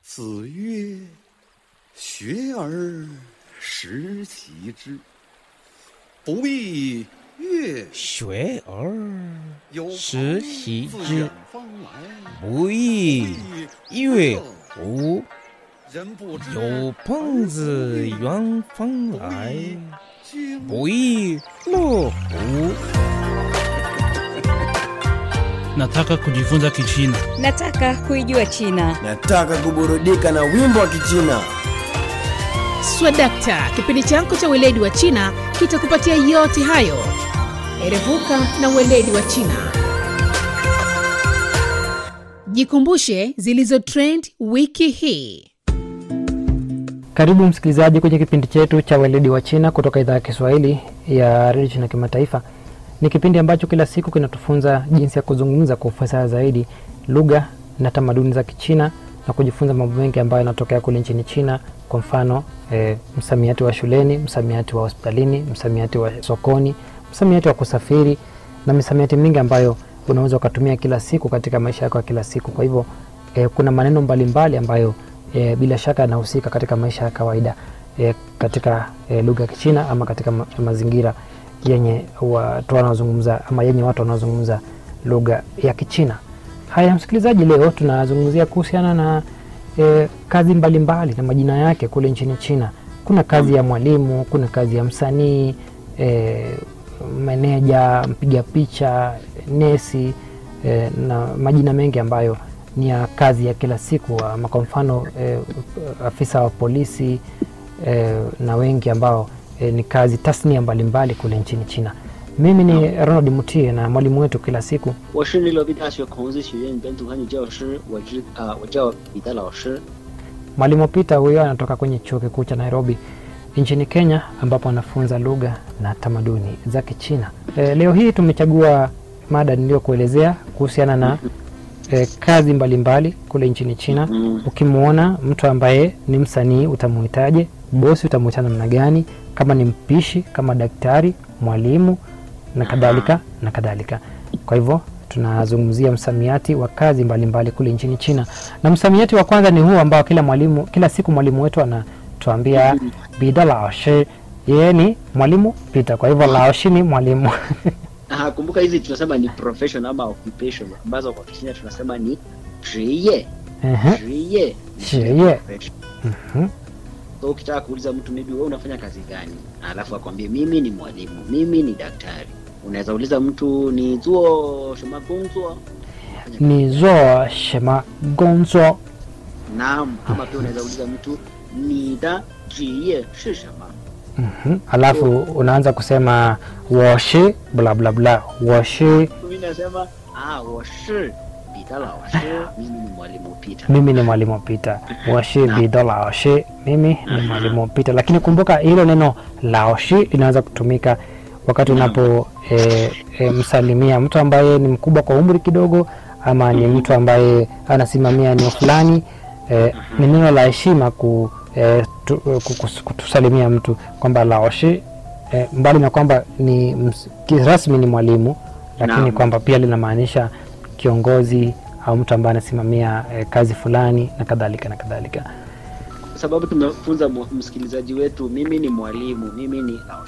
子曰：“学而时齐之，不亦乐学而有时朋习自之远方来， 不亦乐乎？ 人不知有朋自远方来， 经不亦乐乎？ Nataka kujifunza Kichina. Nataka kuijua China. Nataka kuburudika na wimbo wa Kichina. Swadakta, kipindi chako cha weledi wa China kitakupatia yote hayo. Erevuka na weledi wa China. Jikumbushe zilizo trend wiki hii. Karibu msikilizaji kwenye kipindi chetu cha weledi wa China kutoka idhaa ya Kiswahili ya redio China Kimataifa. Ni kipindi ambacho kila siku kinatufunza jinsi ya kuzungumza kwa ufasaha zaidi lugha na tamaduni za Kichina na kujifunza mambo mengi ambayo yanatokea kule nchini China. Kwa mfano e, msamiati wa shuleni, msamiati wa hospitalini, msamiati wa sokoni, msamiati wa kusafiri na misamiati mingi ambayo unaweza ukatumia kila siku katika maisha yako ya kila siku. Kwa hivyo e, kuna maneno mbalimbali ambayo e, bila shaka yanahusika katika maisha ya kawaida e, katika e, lugha ya Kichina ama katika ma mazingira yenye watu wanaozungumza ama yenye watu wanaozungumza lugha ya Kichina. Haya, msikilizaji, leo tunazungumzia kuhusiana na e, kazi mbalimbali mbali na majina yake kule nchini China. Kuna kazi ya mwalimu, kuna kazi ya msanii e, meneja, mpiga picha, nesi e, na majina mengi ambayo ni ya kazi ya kila siku, ama kwa mfano e, afisa wa polisi e, na wengi ambao e, ni kazi tasnia mbalimbali kule nchini China. Mimi ni Ronald Mutie na mwalimu wetu kila siku 我是内罗毕大学孔子学院本土汉语教师，我知啊、我叫彼得老师。 Mwalimu Peter huyo anatoka kwenye chuo kikuu cha Nairobi nchini Kenya, ambapo anafunza lugha na tamaduni za Kichina. E, leo hii tumechagua mada niliyokuelezea kuhusiana na e, kazi mbalimbali mbali kule nchini China. Mm. Ukimwona mtu ambaye ni msanii utamuhitaje? Bosi utamuita namna gani? Kama ni mpishi, kama daktari, mwalimu na kadhalika na kadhalika. Kwa hivyo tunazungumzia msamiati wa kazi mbalimbali mbali kule nchini China, na msamiati wa kwanza ni huu ambao kila mwalimu kila siku mwalimu wetu anatuambia bida laoshi, yeye ni mwalimu Peter. Kwa hivyo laoshi ni mwalimu Ah, kumbuka hizi tunasema ni profession ama occupation ambazo kwa Kichina tunasema ni 职业 Ehe, 职业职业 profession. mhm. So ukitaka kuuliza mtu maybe wewe unafanya kazi gani, alafu akwambie mimi ni mwalimu, mimi ni daktari. Unaweza uliza mtu ni zuo shoma gongzuo ni zo shema gonzo Naam, ama pia unaweza uliza mtu ni da 职业是什么 Mhm. alafu unaanza kusema woshi bla bla bla woshi mimi nasema ah, 我是彼得老师 mimi ni mwalimu Peter. mimi ni mwalimu Peter washi bido laoshi mimi ni mwalimu Peter lakini kumbuka hilo neno laoshi linaweza kutumika wakati unapo e, e, msalimia mtu ambaye ni mkubwa kwa umri kidogo ama ni mtu ambaye anasimamia eneo fulani e, ni neno la heshima ku, e, tu, ku, kus- kutusalimia mtu kwamba laoshi e, mbali na kwamba ni ms- kirasmi ni mwalimu lakini Naam. kwamba pia linamaanisha kiongozi au mtu ambaye anasimamia eh, kazi fulani na kadhalika na kadhalika Kwa sababu tumefunza mu- msikilizaji wetu, mimi ni mwalimu, mimi ni